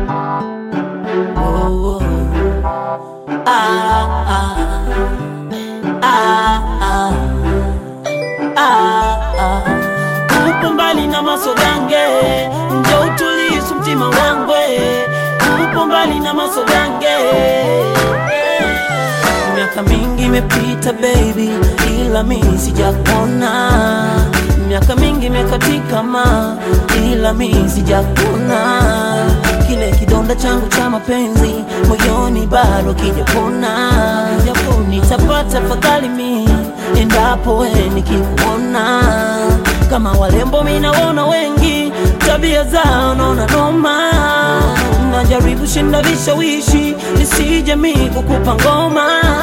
Oh, ah, ah, ah, ah, ah. Upo mbali na masogange, njo utulisu mtima wangwe. Upo mbali na masogange, miaka mingi imepita baby, ila mimi sijakuona. Miaka mingi imekatika ma, ila mimi sijakuona. Kile kidonda changu cha mapenzi moyoni bado kijapona. Nitapata fadhali mi endapo we nikikuona. Kama walembo mi naona wengi, tabia zao naona noma. Najaribu shinda vishawishi nisije mi kukupa ngoma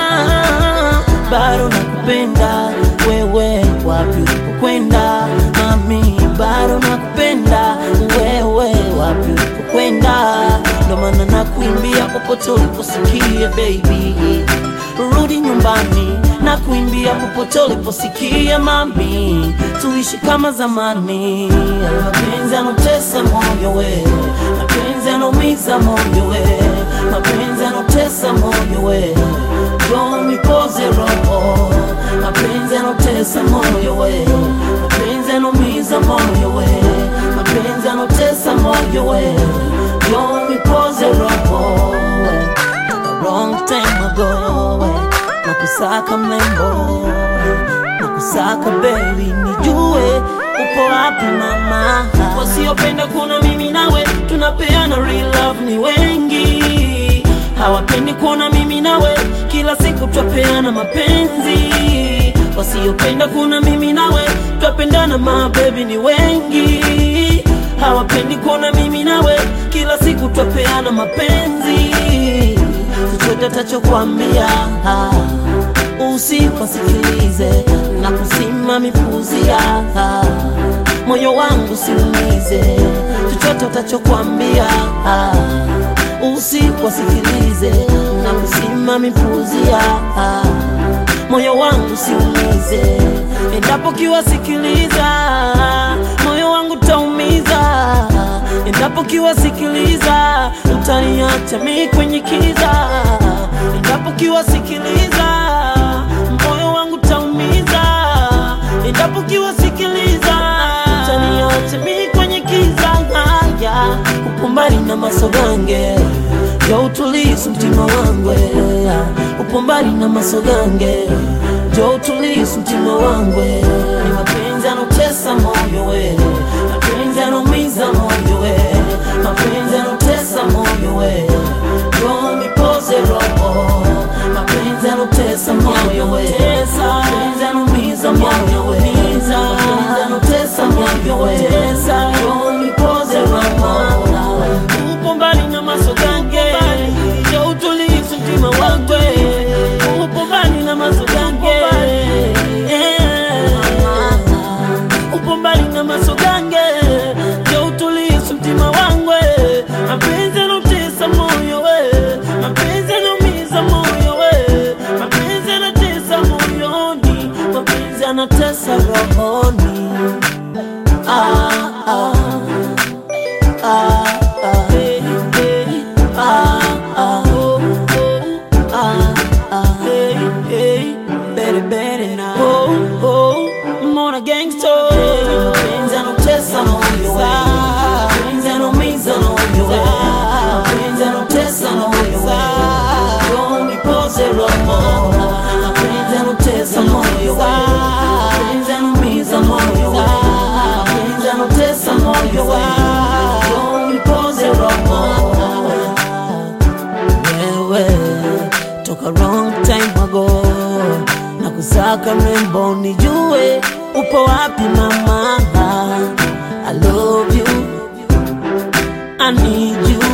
bado nakupenda wewe, wapi ulipokwenda mami, bado nakupenda wewe, wapi ulipokwenda, ndo maana nakuimbia popote uliposikia baby, rudi nyumbani, nakuimbia popote uliposikia mami, tuishi kama zamani. Mapenzi yanotesa moyo we, mapenzi yanaumiza moyo we, mapenzi yanotesa moyo we Njoo nipoze roho, mapenzi yanotesa moyo we, mapenzi yanaumiza moyo we, mapenzi yanotesa moyo we, njoo nipoze roho we. Toka wrong time ago we, nakusaka mlembo, nakusaka baby, nijue upo wapi mama. Wasiopenda kuona mimi nawe tunapeana real love ni wengi hawapendi kuona mimi nawe kila siku twapeana mapenzi. Wasiopenda kuona mimi nawe twapendana, mabebi ni wengi. Hawapendi kuona mimi nawe kila siku twapeana mapenzi. Chochote tachokwambia usipasikilize na kusima mipuzia moyo wangu siumize. Chochote utachokwambia usiwasikilize na kusima mipuzia moyo wangu siumize. Endapo kiwasikiliza moyo wangu taumiza. Endapo kiwasikiliza utaniacha mi kwenye kiza. Endapo kiwasikiliza moyo wangu taumiza. Endapo kiwasikiliza utaniacha mi kwenye kiza. Haya, upo mbali na masogange ya utulisu mtima wangwe, upo mbali na masogange jo utulisu mtima wangwe. Ni mapenzi yanotesa moyo we, mapenzi yanaumiza moyo we, mapenzi yanotesa moyo we, jo nipoze roho, mapenzi yanotesa moyo we, mapenzi yanaumiza moyo we, mapenzi yanotesa moyo we, jo nipoze roho upo mbali na masogange jo utulisu mtima wangwe upo mbali na masogange Yeah. upo mbali na masogange jo utulisu mtima wangwe mapenzi yanotesa moyo we mapenzi yanaumiza moyo we mapenzi yanatesa moyoni mapenzi yanatesa rohoni ah, ah. Ah, ah, hey, hey, ah, ah, oh, oh, ah, ah, hey, hey, better, better now. Oh, oh, I'm on a gangster. Mapenzi yanotesa moyo we. Mapenzi yanaumiza moyo we. Mapenzi yanotesa moyo we. Njoo nipoze roho. Mapenzi yanotesa moyo we. Mapenzi yanaumiza moyo we. Mapenzi yanotesa moyo we. Njoo nipoze roho. Wewe toka wrong time ago na kusaka mrembo, nijue upo wapi mama. I love you, I need you